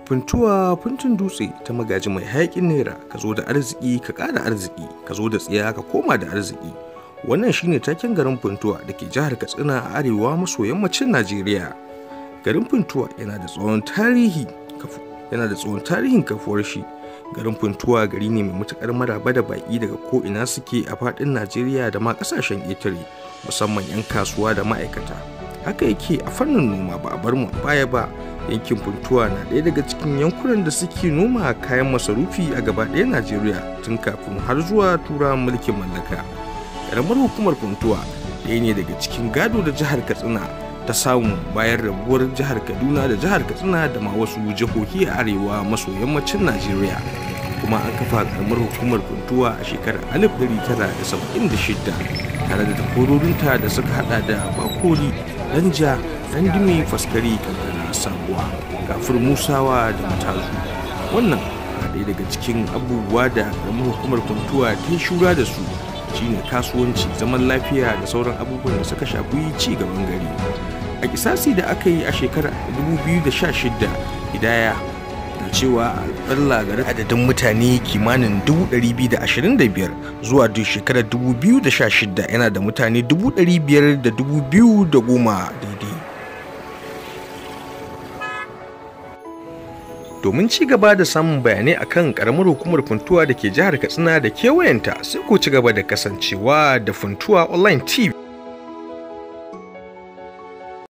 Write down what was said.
Funtuwa funtun dutse ta magaji mai hayakin naira ka zo da arziki ka ƙara arziki ka zo da tsiya ka koma da arziki wannan shine taken garin Funtuwa da ke jihar Katsina a arewa maso yammacin Najeriya garin Funtuwa yana da tsawon tarihi yana da tsawon tarihin kafuwar shi garin Funtuwa gari ne mai matukar maraba da baki daga ko ina suke a faɗin Najeriya da ma ƙasashen ƙetare musamman 'yan kasuwa da ma'aikata haka yake a fannin noma ba a bar mu baya ba yankin funtuwa na ɗaya daga cikin yankunan da suke noma kayan masarufi a gaba ɗaya najeriya tun kafin har zuwa tura mulkin mallaka ƙaramar hukumar funtuwa ɗaya ne daga cikin gado da jihar katsina ta samu bayan rabuwar jihar kaduna da jihar katsina da ma wasu jihohi a arewa maso yammacin najeriya kuma an kafa ƙaramar hukumar funtuwa a shekarar 1976 tare da takwarorinta da suka hada da bakori danja dandime faskari kankana sabuwa kafir musawa da matazu wannan na ɗaya daga cikin abubuwa da ƙaramin hukumar kuntuwa ta shura da su shine kasuwanci zaman lafiya da sauran abubuwan da suka shafi ci gaban gari a kisasi da aka yi a shekarar 2016 hidaya na cewa alƙalla garin adadin mutane kimanin 225 zuwa duk shekarar 2016 yana da mutane 500,000 da 2,010 daidai domin ci gaba da samun bayanai akan karamar hukumar funtuwa da ke jihar katsina da kewayenta sai ku ci gaba da kasancewa da funtuwa online tv